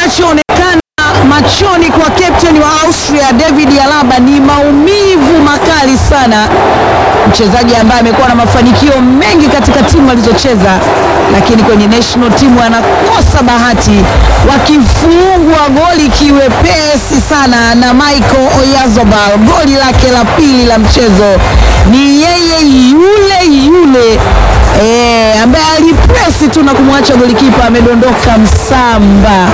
kinachoonekana machoni kwa captain wa Austria David Alaba ni maumivu makali sana. Mchezaji ambaye amekuwa na mafanikio mengi katika timu alizocheza, lakini kwenye national team anakosa bahati, wakifungwa goli kiwepesi sana na Michael Oyarzabal. Goli lake la pili la mchezo ni yeye yule yule eh, ambaye alipresi tu na kumwacha golikipa amedondoka msamba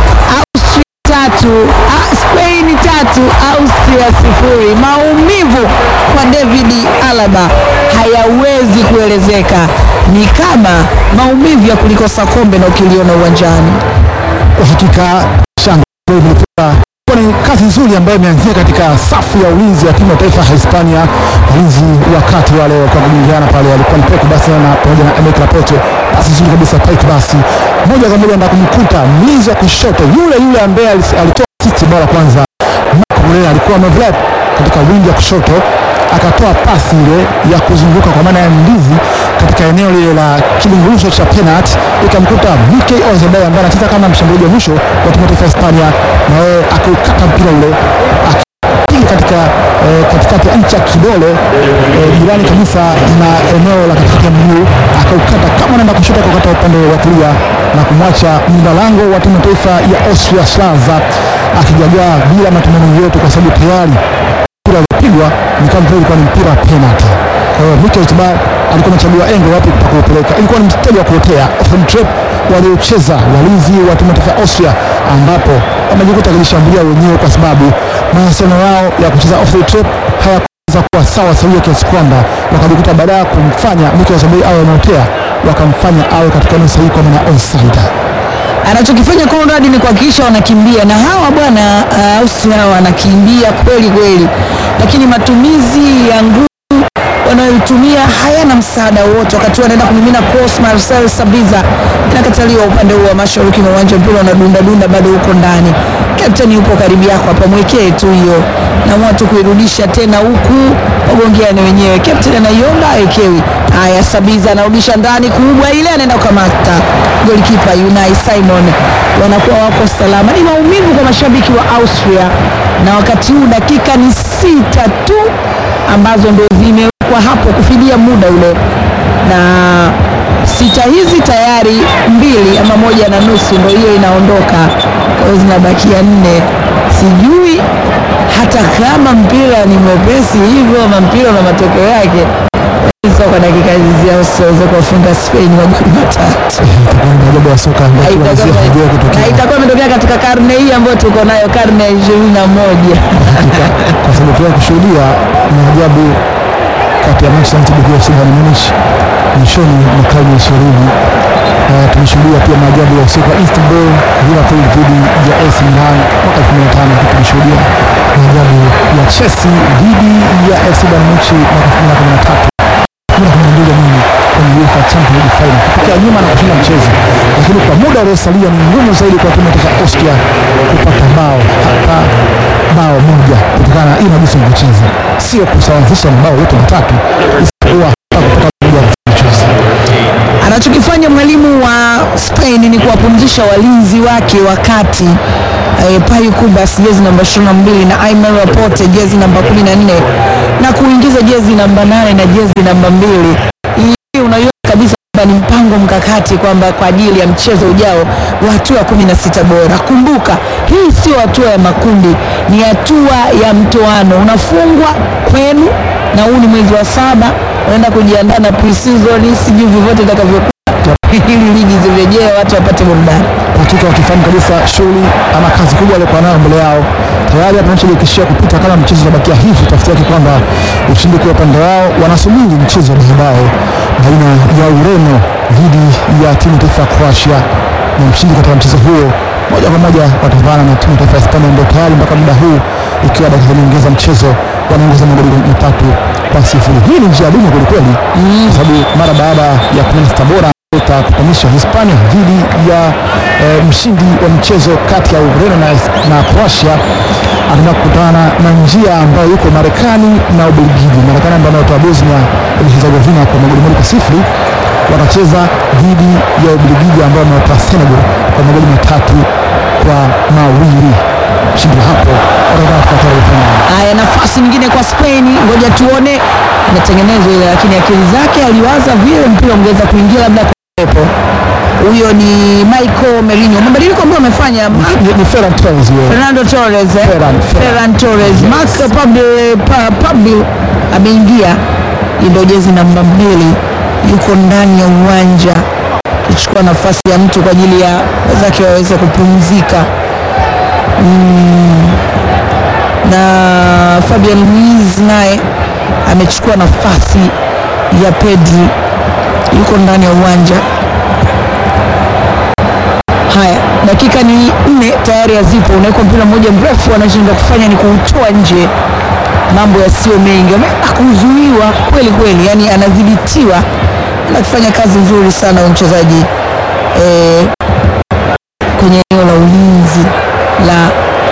tatu ah, Spain tatu Austria sifuri. Maumivu kwa David Alaba hayawezi kuelezeka, ni kama maumivu ya kulikosa kombe na ukiliona uwanjani. Kwa hakika shanga ilikuwa ni kazi nzuri ambayo imeanzia katika safu ya ulinzi ya timu ya taifa ya Hispania. Walinzi wakati wale walikuwa kujingana pale, walikuwa ni Peko basi na pamoja na Emeka Laporte, basi nzuri kabisa Peko basi moja kwa moja ndio kumkuta mlinzi wa kushoto yule yule ambaye alitoa assist bora kwanza. Marco Moreira alikuwa amevelep katika wingi ya kushoto akatoa pasi ile ya kuzunguka kwa maana ya ndizi katika eneo lile la kilunguruso cha penalty, ikamkuta Mikel Oyarzabal ambaye anacheza kama mshambuliaji wa mwisho wa timu ya taifa ya Hispania, na yeye akaukata mpira ule akipiga katika eh, katikati ya ncha kidole eh, jirani kabisa na eneo la katikati ya mguu, akaukata kama anaenda kushoto, akaukata upande wa kulia na kumwacha mlinda lango wa timu ya taifa ya Austria Schlarzer akijagaa bila matumaini yote, kwa sababu tayari mpira ulipigwa ni kama vile ilikuwa ni mpira wa penalty. Kwa hiyo Mikel Oyarzabal alikuwa anachagua engo wapi pa kuupeleka. Ilikuwa ni mstari wa kuotea open trap waliocheza walinzi wa timu ya taifa ya Austria, ambapo wamejikuta wakijishambulia wenyewe kwa sababu mawasiliano yao ya kucheza off the trap hayakuweza kuwa sawa sawia, kiasi kwamba wakajikuta baada ya kumfanya Mikel Oyarzabal awe anaotea wakamfanya awe katika eneo sahihi kwa maana onside. Anachokifanya Conrad ni kuhakikisha wanakimbia na hawa bwana uh, Austria wanakimbia kweli kweli, lakini matumizi ya nguvu wanayoitumia hayana msaada wote. Wakati wanaenda kumimina cross, Marcel Sabitzer inakataliwa upande huu wa mashariki mwa uwanja, mpira unadunda dunda bado huko ndani. Captain yupo karibu yako hapa, mwekee tu hiyo, naamua tu kuirudisha tena huku, wagongeane wenyewe. Captain anaiomba aekewi. Haya, Sabitzer anarudisha ndani, kubwa ile, anaenda kukamata golikipa Unai Simon, wanakuwa wako salama. Ni maumivu kwa mashabiki wa Austria, na wakati huu dakika ni sita tu ambazo ndo zimewekwa hapo kufidia muda ule, na sita hizi tayari mbili ama moja na nusu ndo hiyo inaondoka, kwa hiyo zinabakia nne. Sijui hata kama mpira ni mwepesi hivyo ama mpira na matokeo yake so kwa dakika hizi waweze kuwafunga Spain magoli matatu Itakuwa ni maajabu ya soka ambayo tunaanzia kujua na kutokea itakuwa imetokea katika karne hii ambayo tuko nayo, karne ya ishirini na moja. hakika, kwa sababu pia kushuhudia maajabu kati ya Manchester United na Bayern Munich mwishoni mwa karne ya ishirini. Uh, tumeshuhudia pia maajabu ya usiku wa Istanbul, Liverpool dhidi ya AC Milan mwaka 2005. Tumeshuhudia maajabu ya Chelsea dhidi ya FC Bayern Munich mwaka 2013 kuna kumwingiza nini kwenye UEFA Champions League final kutokea nyuma na kushinda mchezo, lakini kwa muda uliosalia ni ngumu zaidi kwa timu ya taifa ya Austria kupata bao hata bao moja kutokana na hii jinsi wanavyocheza, sio kusawazisha mabao yote matatu, isipokuwa hata kupata moja ya mchezo. Anachokifanya mwalimu wa Spain ni kuwapumzisha walinzi wake wakati eh, Payu Kubas jezi namba 22 na Aymar Laporte jezi namba 14 na kuingiza jezi namba 8 na jezi namba mbili. Hii unaiona kabisa kwamba ni mpango mkakati kwamba kwa ajili ya mchezo ujao wa hatua ya 16 bora. Kumbuka hii sio hatua ya makundi, ni hatua ya mtoano. Unafungwa kwenu na huu ni mwezi wa saba, unaenda kujiandaa na pre-season, sijui vyovyote itakavyokuwa ili ligi zirejee, watu wapate burudani. hakika wakifahamu kabisa shughuli ama kazi kubwa waliokuwa nayo mbele yao tayari hapa wanachojikishia kupita kama mchezo unabakia hivi, tafsiri yake kwamba ushindi kwa upande wao, wanasubiri mchezo wa baadaye baina ya Ureno dhidi ya timu ya taifa ya Croatia, na mshindi katika mchezo huo moja kwa moja watavana na timu ya taifa ya Hispania ambayo tayari mpaka muda huu ikiwa dakika nyongeza mchezo wanaongoza magoli matatu kwa sifuri. Hii ni njia adimu kwelikweli, kwa sababu mara baada ya kumi na sita bora itakutanisha Hispania dhidi ya eh, mshindi wa mchezo kati ya Ureno na, na Croatia anaenda kukutana na njia ambayo yuko Marekani na Ubelgiji. Marekani ambayo anatoa Bosnia Herzegovina kwa magoli moja kwa sifuri watacheza dhidi ya Ubelgiji ambao wamewatoa Senegal kwa magoli matatu kwa kwa mawili. Mshindi wa hapo wataenda katika hatua ya robo fainali. Haya, nafasi nyingine kwa Spain, ngoja tuone inatengenezwa ile, lakini akili zake aliwaza vile mpira ungeweza kuingia labda kuwepo. Huyo ni Michael Merino, mabadiliko ambayo amefanya Marc Ni- Ni Ferran Torres yule. Fernando Torres, eh? Ferran, Ferran. Ferran Torres, Marc Pablo pa, Pablo ameingia, hii ndio jezi namba mbili, yuko ndani ya uwanja akichukua nafasi ya mtu kwa ajili ya wenzake waweze kupumzika na Fabian Ruiz naye amechukua nafasi ya Pedri, yuko ndani ya uwanja. Haya, dakika ni nne tayari hazipo, unawekwa mpira mmoja mrefu, anachoweza kufanya ni kuutoa nje, mambo yasiyo mengi, Ame- akuzuiwa kweli kweli, yani anadhibitiwa, anafanya kazi nzuri sana huyu mchezaji eh, kwenye eneo la ulinzi la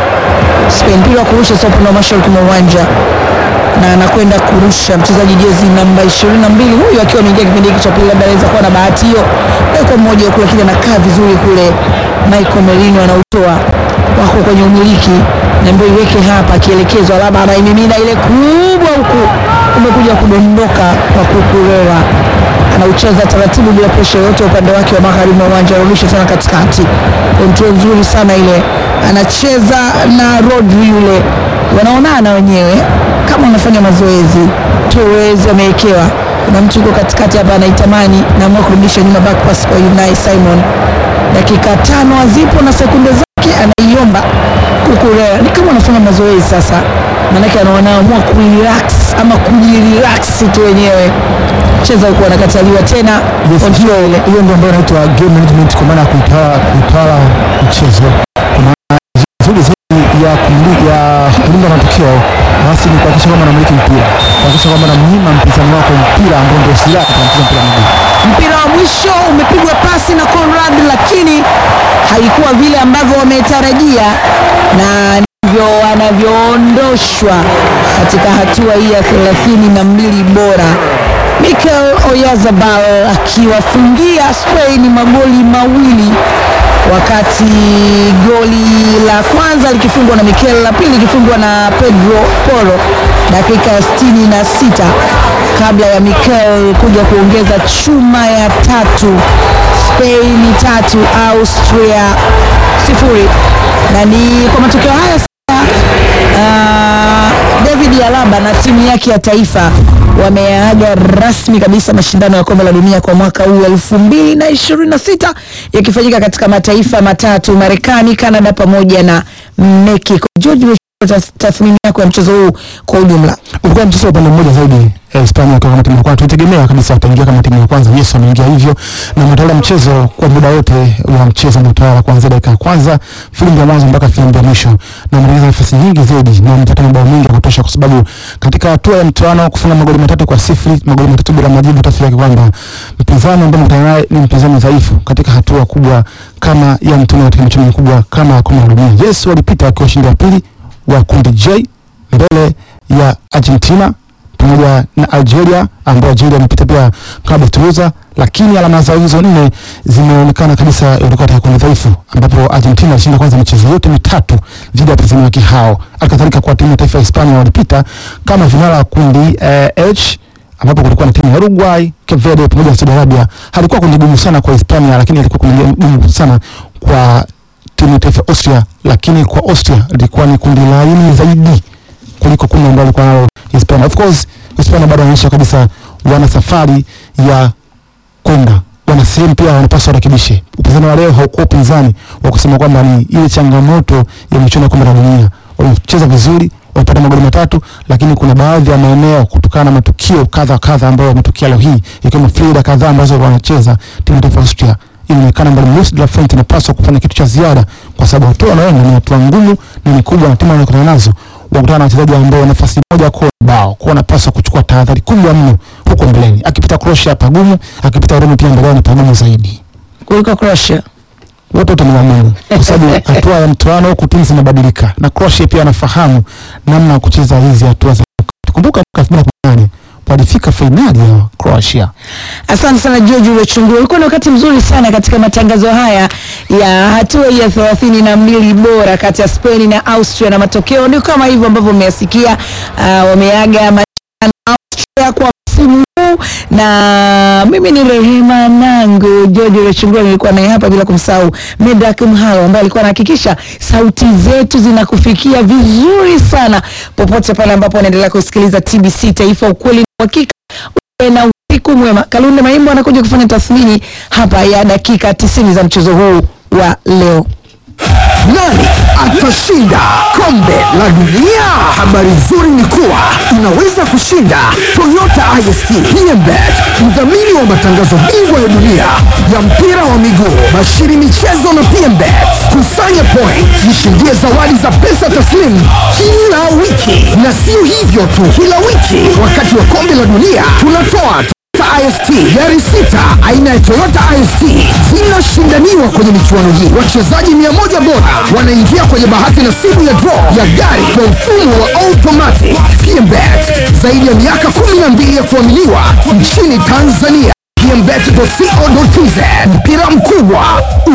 Spain. Mpira wa kurusha sasa upande wa mashariki mwa uwanja na anakwenda kurusha mchezaji jezi namba 22 huyu akiwa ameingia kipindi hiki cha pili, labda anaweza kuwa na bahati hiyo, kwa mmoja huko, lakini anakaa vizuri kule. Michael Merino anautoa wako kwenye umiliki na ndio iweke hapa, akielekezwa labda anaimimina ile kubwa huku, umekuja kudondoka kwa Kukurera anaucheza taratibu bila presha yoyote upande wake wa magharibi wa uwanja, anarudisha tena katikati, kontrol nzuri sana ile, anacheza na Rodri yule, wanaonana wenyewe kama wanafanya mazoezi. Torres amewekewa, kuna mtu yuko katikati hapa anaitamani, naamua kurudisha nyuma, back pass kwa Unai Simon. Dakika tano hazipo na sekunde zake, anaiomba Kukurera, ni kama wanafanya mazoezi sasa, maanake anaamua kurelax ama kujirelax tu wenyewe cheza huku anakataliwa tena Yes, control ile. hiyo ndio ambayo inaitwa game management kwa maana ya kuitawala kuitawala mchezo kwa maana nzuri zaidi ya kumli- ya kulinda matokeo basi ni kuhakikisha kwamba anamiliki mpira kuhakikisha kwamba anamnyima mpinzani wako mpira ambao ndio silaha katika mchezo wa mpira wa miguu Mpira wa mwisho umepigwa pasi na Conrad, lakini haikuwa vile ambavyo wametarajia, na ndivyo wanavyoondoshwa katika hatua hii ya thelathini na mbili bora. Mikel Oyarzabal akiwafungia Spain magoli mawili wakati goli la kwanza likifungwa na Mikel, la pili likifungwa na Pedro Porro dakika ya sitini na sita kabla ya Mikel kuja kuongeza chuma ya tatu. Spain tatu Austria sifuri, na ni kwa matokeo haya sasa ah, David Alaba na timu yake ya taifa wameaga rasmi kabisa mashindano ya kombe la dunia kwa mwaka huu elfu mbili na ishirini na sita yakifanyika katika mataifa matatu Marekani, Canada pamoja na Mexico. George, tath- tathmini yako ya mchezo huu kwa ujumla? ulikuwa mchezo wa upande mmoja zaidi eh, Hispania wakiwa kama timu ya kwanza. Tulitegemea kabisa wataingia kama timu ya kwanza. Yes, wameingia hivyo na wametawala mchezo kwa muda wote wa mchezo, wametawala kuanzia dakika ya kwanza filimbi ya mwanzo mpaka filimbi ya mwisho, na wametengeneza nafasi nyingi zaidi na wamepata mabao mengi ya kutosha, kwa sababu katika hatua ya mtoano kufunga magoli matatu kwa sifuri, magoli matatu bila majibu, tafsiri yake kwamba mpinzani ambaye mkutana naye ni mpinzani dhaifu katika hatua kubwa kama ya mtoano katika michuano mikubwa kama ya kombe la dunia. Yes, walipita wakiwa washindi wa pili wa kundi J mbele ya Argentina pamoja na Algeria ambao Algeria imepita pia klabu ya Toulouse, lakini alama zao hizo nne zimeonekana kabisa walikuwa katika kundi dhaifu, ambapo Argentina ilishinda kwanza michezo yote mitatu dhidi ya wapinzani wake hao. Halikadhalika kwa timu ya taifa ya Hispania walipita kama vinara wa kundi eh, H ambapo kulikuwa na timu ya Uruguay, Cape Verde pamoja na Saudi Arabia. Halikuwa kundi gumu sana kwa Hispania, lakini ilikuwa kundi gumu sana kwa timu ya taifa ya Austria, lakini kwa Austria ilikuwa ni kundi laini zaidi kuliko kundi ambalo alikuwa nalo Hispania. Of course Hispania bado wanaonyesha kabisa wana safari ya kwenda, wana sehemu pia wanapaswa warekebishe. Upinzani wa leo haukuwa upinzani wa kusema kwamba ni ile changamoto ya michuano ya kombe la dunia. Wamecheza vizuri, wamepata magoli matatu, lakini kuna baadhi ya maeneo kutokana na matukio kadha kadha ambayo yametokea leo hii, ikiwemo Florida kadhaa ambazo wanacheza timu ya taifa ya Austria inaonekana mbali Luis de la Fuente inapaswa kufanya kitu cha ziada, kwa sababu hatua wanaenda ni hatua ngumu na ni kubwa, na timu wanakutana nazo wakutana na wachezaji ambao nafasi moja kwa bao, kwa wanapaswa kuchukua tahadhari kubwa mno huko mbeleni. Akipita Croatia pagumu, akipita Ureno pia mbele ni pagumu zaidi. Kuliko Croatia. Wote wote ni wagumu, kwa sababu hatua ya mtoano huku timu zinabadilika, na Croatia pia anafahamu namna ya kucheza hizi hatua za kumbuka mwaka 2018 walifika fainali ya Croatia. Asante sana George Wechunguru, ulikuwa na wakati mzuri sana katika matangazo haya ya hatua ya thelathini na mbili bora kati ya Spain na Austria, na matokeo ndio kama hivyo ambavyo mmeyasikia. Uh, wameaga mashindano Austria kwa msimu huu, na mimi ni Rehema Nangu. George Wechunguru nilikuwa naye hapa, bila kumsahau Medak Mhalo ambaye alikuwa anahakikisha sauti zetu zinakufikia vizuri sana popote pale ambapo unaendelea kusikiliza TBC Taifa, ukweli na uhakika uwe na usiku mwema. Kalunde Maimbo anakuja kufanya tathmini hapa ya dakika 90 za mchezo huu wa leo. Nani atashinda kombe la dunia? Habari nzuri ni kuwa unaweza kushinda Toyota IST PMBet, mdhamini wa matangazo bingwa ya dunia ya mpira wa miguu, Bashiri Michezo na PMBet. Kusanya point, jishindie zawadi za pesa taslimu kila wiki, na sio hivyo tu, kila wiki wakati wa kombe la dunia tunatoa Toyota IST gari sita aina ya Toyota IST zinashindaniwa kwenye michuano hii. Wachezaji mia moja bora wanaingia kwenye bahati nasibu ya draw ya gari kwa mfumo wa automatic. PMBet zaidi ya miaka 12 ya kuaminiwa nchini Tanzania. PMBet.co.tz mpira mkubwa